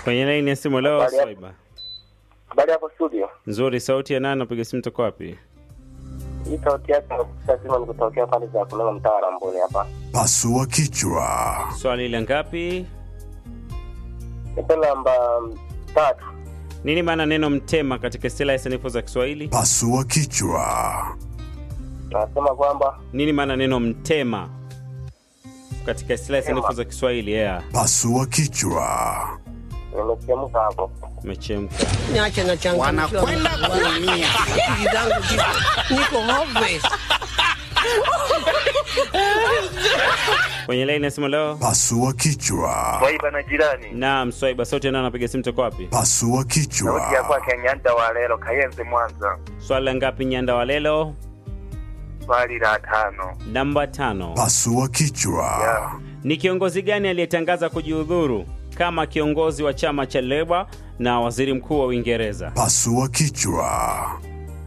Kwenye laini ya simu leo Habari ya- Swaiba. Habari hapo studio. Nzuri, sauti ya nani? Napiga simu toka wapi? Hii sauti yake nasema ni kutokea pale za kunena mtaa wa Ramboni hapa. Pasua kichwa. Swali la ngapi? Nipe namba tatu. Nini maana neno mtema katika istilahi ya sanifu za Kiswahili? Pasua kichwa. Nasema kwamba Nini maana neno mtema katika istilahi ya sanifu za Kiswahili? Yeah, Pasua kichwa. nimechemka hapo. umechemka. niache na changamkiwa Wanakwenda kuumia. akili zangu ziko niko hopeless. Kwenye laini ya simu leo. Pasua kichwa. Swaiba na jirani. Naam, Swaiba, sauti ya nani? Napiga simu toka wapi? Pasua Sauti ya kichwa. kwake Nyanda wa Lelo Kayenze Mwanza. Swali la ngapi? Nyanda wa lelo Swali la tano. namba tano. Pasua kichwa. Yeah. Ni kiongozi gani aliyetangaza kujiudhuru kama kiongozi wa chama cha Leba na waziri mkuu wa Uingereza? Pasua kichwa.